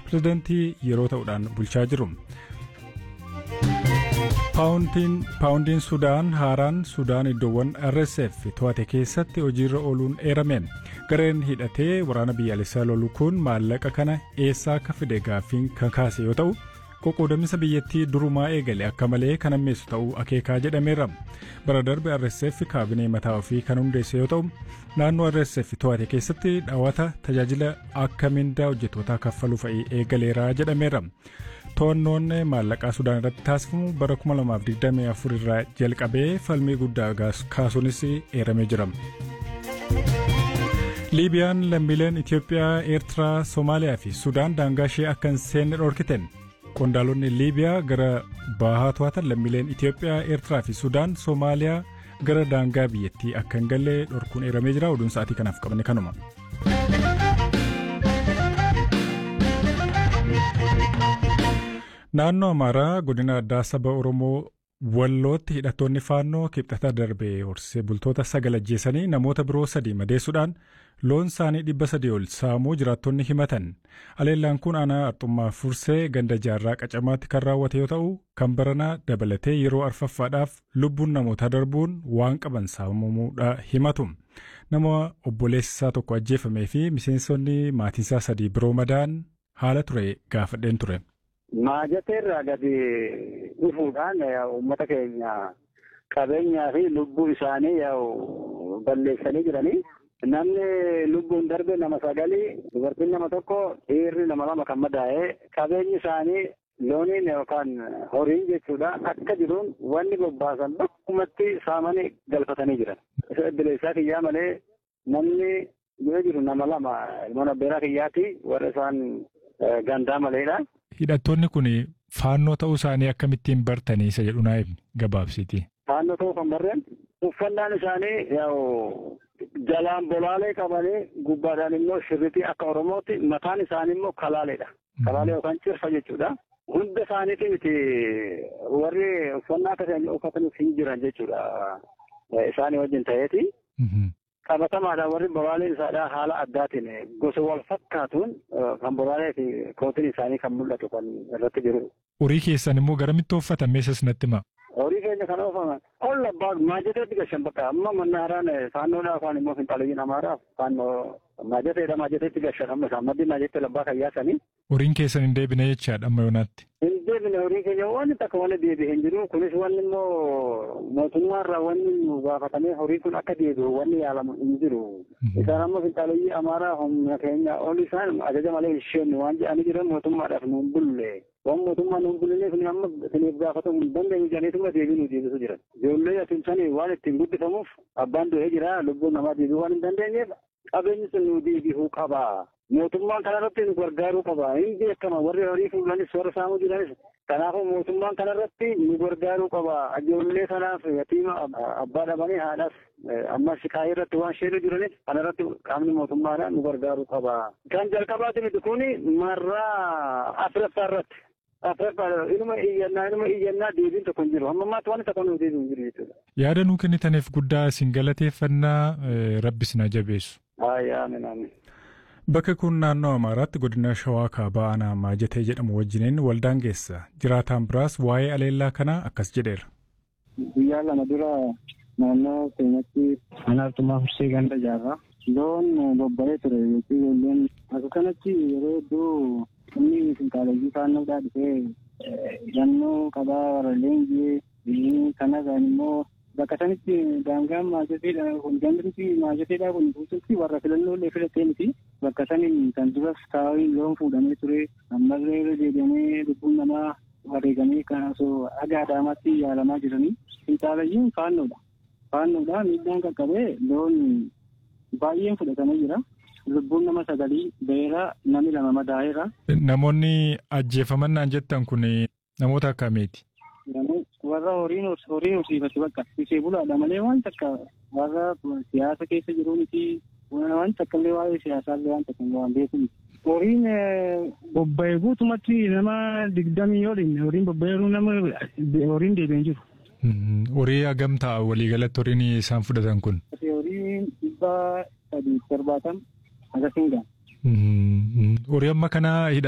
pirezidantii yeroo ta'uudhaan bulchaa jiru. paawundiin sudaan haaraan sudaan iddoowwan rsf to'ate keessatti hojiirra ooluun eerame gareen hidhatee waraana biyyaalessaa lolu kun maallaqa kana eessaa akka fide gaaffiin kan kaase yoo ta'u qoqqoodamisa biyyattii durumaa eegale akka malee kan ammeessu ta'uu akeekaa jedhameera bara darbe rsf kaabinee mataa ofii kan hundeesse yoo ta'u naannoo rsf to'ate keessatti dhaawata tajaajila akka mindaa hojjettootaa kaffaluu fa'ii eegaleera jedhameera. to'annoon maallaqaa sudaan irratti taasifamu bara 2024 irraa jalqabee falmii guddaa kaasuunis eeramee jira. liibiyaan lammiileen itiyoophiyaa eertiraa soomaaliyaa fi sudaan daangaa ishee akka hin seenne dhorkiten qondaalonni liibiyaa gara bahaa to'atan lammiileen itiyoophiyaa eertiraa fi sudaan soomaaliyaa gara daangaa biyyattii akka hin galle dhorkuun eeramee jira oduun sa'aatii kanaaf qabne kanuma. naannoo amaaraa godina addaa saba oromoo wallootti hidhattoonni faannoo kibxata darbee horsee bultoota sagal ajjeesanii namoota biroo sadii madeessuudhaan loon isaanii dhibba sadii ol saamuu jiraattonni himatan aleellaan kun aanaa arxummaa fursee ganda jaarraa qacamaatti kan raawwate yoo ta'u kan baranaa dabalatee yeroo arfaffaadhaaf lubbuun namootaa darbuun waan qaban saamamuudha himatu nama obboleessisaa tokko ajjeefamee fi miseensonni maatiisaa sadii biroo madaan haala ture gaafadheen ture. Maajateerraa gadi dhufuudhaan uummata keenya qabeenyaa fi lubbuu isaanii yaa'u balleessanii jiranii. Namni lubbuun darbe nama sagalii dubartiin nama tokko dhiirri nama lama kan madaa'ee qabeenyi isaanii looniin yookaan horiin jechuudha akka jiruun wanni bobbaasan bakkumatti saamanii galfatanii jiran. Isa bilisa kiyyaa malee namni yoo jiru nama lama ilmoon abbeeraa kiyyaati warra isaan gandaa maleedha. Hidhattoonni kun faannoo ta'uu isaanii akkamittiin bartanii isa jedhu naa gabaabsiti. Faannoo ta'uu kan barreen uffannaan isaanii yaa'u jalaan bolaalee qabanii gubbaadhaan immoo shirritii akka Oromootti mataan isaanii immoo kalaaleedha. Kalaalee yookaan cirfa jechuudha. Hunda isaaniitii miti warri uffannaa akkasii uffatanii hin jiran jechuudha. Isaanii wajjin ta'eeti. qabatamaadhaan warri bolaaleen isaadhaa haala addaatiin gosa wal fakkaatuun kan bolaalee fi kootiin isaanii kan mul'atu kan irratti jiru. Horii keessan immoo garamitti uffatame isas natti hima. Horii keenya kan oofame olla abbaa maajateetti gashan bakka amma mannaaraan faannoodhaa afaan immoo finxaaliyyii namaadhaaf faannoo maajateedha maajateetti gashan amma isaan maddii maajateetti labbaa kan yaasanii. Horiin keessan hin deebine jechaadha amma yoonaatti. Hin deebine horii keenya wanni takka wanni deebi'e hin jiru kunis wanni immoo mootummaarraa wanni nu gaafatamee horii kun akka deebi'u wanni yaalamu hin jiru. Isaan amma finxaaliyyii amaaraa humna keenya ol isaan ajaja malee isheen waan jedhanii jiran mootummaadhaaf nuun bulle. Waan mootummaa nuun bulleef ni amma isiniif gaafatamuu hin dandeenyu jedhaniituma deebii nu deebisu jiran. Ijoollee atimsanii waan ittiin guddifamuuf abbaan du'ee jira lubbuun namaa deebi'uu waan hin dandeenyeef qabeenyi sun nu deebi'uu qaba. Mootummaan kanarratti nu gargaaruu qaba. Hin beekama warri horii fuulanis warra saamuu jiranis. Kanaafuu mootummaan kanarratti nu gargaaruu qaba. Ijoollee kanaaf yatiima abbaa dhabanii haadhaaf amma shikaayii irratti waan sheenu jiranis kanarratti qaamni mootummaadhaan nu gargaaruu qaba. Kan jalqabaati miti kuni marraa afuraffaa irratti. Afuraffaa inuma iyyannaa inuma iyyannaa deebiin tokko hin jiru. Amma ammaatti waan tokko nu deebiin hin jiru jechuudha. Yaada nuu kennitaniif guddaa isin galateeffannaa rabbis na jabeessu. Ayyaa amin amin. Bakka kun naannoo Amaaraatti godina Shawaa Kaabaa Aanaa Maajatee jedhamu wajjiniin waldaan geessa. Jiraataan biraas waa'ee aleellaa kanaa akkas jedheera. Guyyaa lama dura naannoo keenyatti anaartumaa fursee ganda jaarraa. Loon bobba'ee ture yookiin ijoolleen akka kanatti yeroo hedduu inni finqaaleyyii faannoodhaa dhufee hidhannoo qabaa warra leenjii kanarraan immoo bakka sanitti daangaan maajateedha kun gandritti maajateedha kun guututti warra filannoo illee filatee miti bakka saniin kan duras taa'ee loon fuudhamee ture ammallee irra deebi'amee lubbuun namaa wareegamee kan osoo dhagaa adaamaatti yaalamaa jiranii finxaalayyiin faannoodha. Faannoodha miidhaan qaqqabee loon baay'een fudhatamee jira. Lubbuun nama sagalii beera nami lama madaa'eera. Namoonni ajjeefamannaan jettan kun namoota akkamiiti? warra horiin horiin horsiifatu bakka ishee bulaadha malee waan takka warra siyaasa keessa jiru miti waan takka illee waa'ee siyaasaallee waan takka waan beeku miti. Horiin bobba'ee guutumatti nama digdamii yooliin horiin bobba'eeru nama horiin deebi'een jiru. Horii hagam ta'a waliigalatti horiin isaan fudhatan kun? Horiin dhibba sadii torbaatan akkasiin ga'a. Horii amma kana